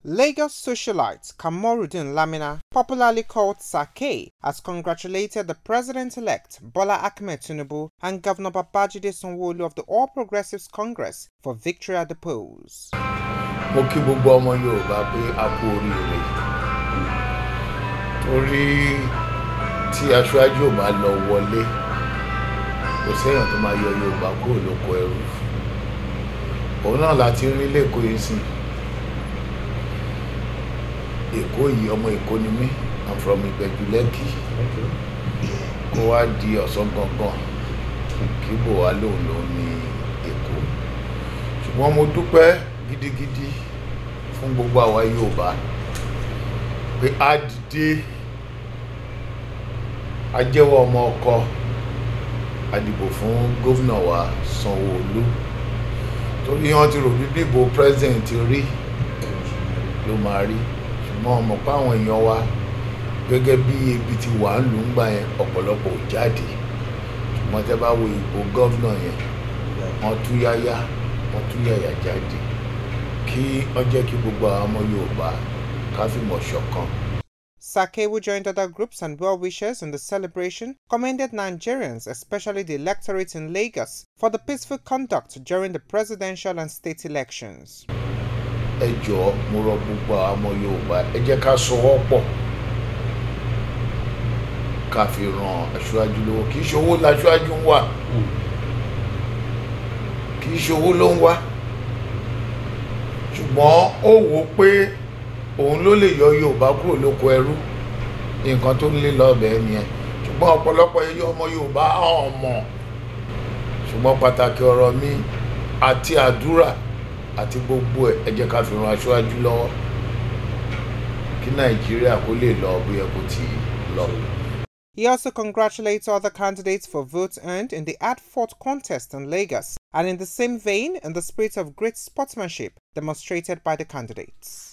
Lagos socialite Kamorudin Lamina, popularly called Sake, has congratulated the president-elect Bola Ahmed Tinubu and Governor Babajide Sanwo-Olu of the All Progressives Congress for victory at the polls. mo kí gbogbo ọmọ yorùbá pé a kú oríire torí tí aṣáájú ò bá lọ wọlé kò séèyàn tó máa yọ yorùbá kúrò lóko ẹrú òun náà láti rí lẹ́kọ̀ọ́ yìí sìn èkó yìí ọmọ èkó ni mí i'm from ìgbẹ́jú lẹ́kì kó wá di ọ̀sán gangan kí bò wá lòun lòun ní èkó ṣùgbọ́n mo dúpẹ́ gidigidi fún gbogbo àwa yorùbá pé a dìde a jẹ́wọ́ ọmọ ọkọ a dìbò fún gómìnà wa sanwó-olu torí wọn ti rò bí dìbò president rí ló máa rí ṣùgbọ́n ọmọ pa àwọn èèyàn wa gẹ́gẹ́ bí ebi ti wà ń lù ú gbà yẹn ọ̀pọ̀lọpọ̀ ò jáde ṣùgbọ́n tẹ́ bá wo ìbò gómìnà yẹn wọ́n tú yáyá wọ́n tú yàyà jáde kí wọ́n jẹ́ kí gbogbo àwọn ọmọ yorùbá ká fìmọ̀ ṣọ̀kan. Sake, who joined other groups and well-wishers in the celebration, commended Nigerians, especially the electorate in Lagos, for the peaceful conduct during the presidential and state elections. ẹ jọ̀ọ́ mo rọ gbogbo àwọn ọmọ yorùbá ẹ jẹ́ ká sọwọ́ pọ̀ ká fi ran aṣáájú lọ́wọ́ kì í ṣe owó láṣáájú ń wà kì í ṣe owó ló ń wá ṣùgbọ́n ó wò ó pé òun ló lè yọ yorùbá kúrò lóko ẹrú nǹkan tó ń lé lọ́bẹ̀ẹ́ nìyẹn ṣùgbọ́n ọ̀pọ̀lọpọ̀ ẹyọ ọmọ yorùbá hàn mọ̀ ṣùgbọ́n pàtàkì ọ̀rọ̀ mi àti àdúrà àti gbogbo ẹ̀ ẹ jẹ́ ká fi ran aṣáájú lọ́wọ́ kí nàìjíríà kó lè lọ bí ẹ kò tí ì lọ. He also congratulates other candidates for votes earned in the ad-fought contest in Lagos, and in the same vein, in the spirit of great sportsmanship demonstrated by the candidates.